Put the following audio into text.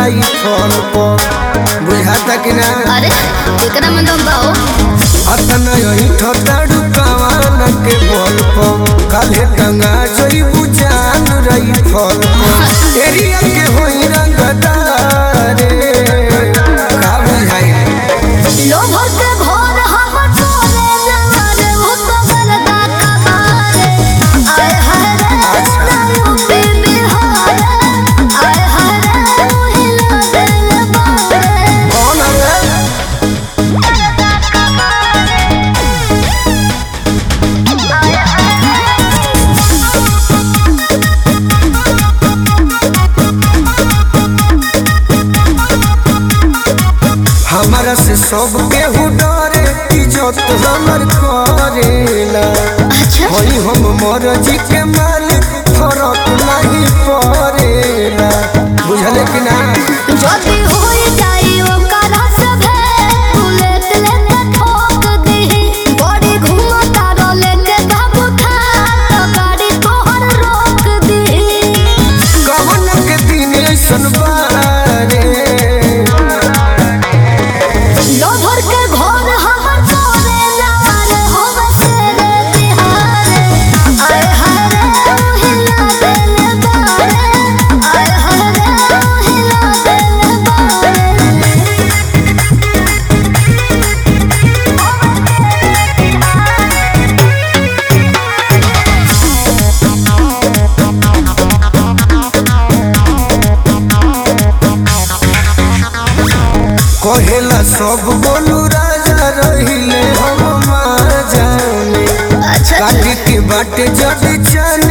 रही फल पर बुझाता कि ना अरे एकरा में दम बाओ अतना यही ठताड़ू कवान के बल पर काले टंगा जोई बुझान रही फल पर एरिया के होई रंगदारे का बुझाई लोभो से भोर हम तोरे नजर हो तो बरदा कबारे आय हाय रे नायु पे बिहार आय हाय रे हिला दिल बारे कौन है हमारा से सब केहू डरे इज्जत हमर करेला अच्छा होई हम मरजी के मालिक फरक नहीं पड़ेला बुझले कि ना जदी होई जाई ओकरा सभे बुलेट लेके ठोक दीही बड़ी घुमता रोले के काबू था तो गाड़ी तोहर रोक दीही कवन के दिन ऐसन बारे लोभर के घर हमर तोरे लाल होवे तेरे तिहारे आय हाय रे हिला दिल बारे आय हाय रे हिला दिल बारे कहेला सब बोलू राजा रहिले हम मार जाने अच्छा काटी के बाटे जब चन